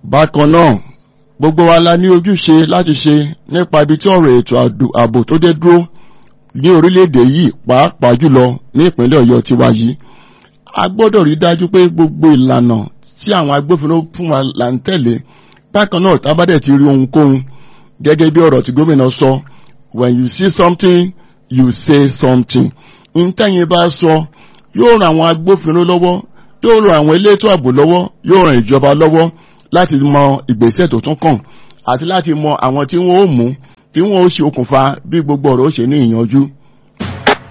bákan náà gbogbo wa la ní ojúṣe láti ṣe nípa ibi tí ọ̀rọ̀ ètò ààbò tó dé dúró ní orílẹ̀-èdè yìí pàápàá jùlọ ní ìpínlẹ̀ ọ̀yọ́ tiwa yìí a gbọ́dọ̀ rí dájú pé gbogbo ìlànà tí àwọn agbófinró fún wa là ń tẹ̀lé bákan náà tábàdẹ̀ ti rí ohunkóhun gẹ́gẹ́ bí ọ̀rọ̀ tí gómìnà sọ when you see something you say something ntẹ́yìn bá sọ yóò ran àwọn agbófinró lọ́wọ́ yóò ran àwọn elétò ààbò lọ́wọ́ yóò ran ìjọba lọ́wọ́ láti mọ ìgbésẹ̀ tó tún kàn àti láti mọ àwọn tí wọ́n ó mú tí wọ́n ó ṣe okùnfà bí gbogbo ọ̀rọ̀ ó ṣe ní ìyanjú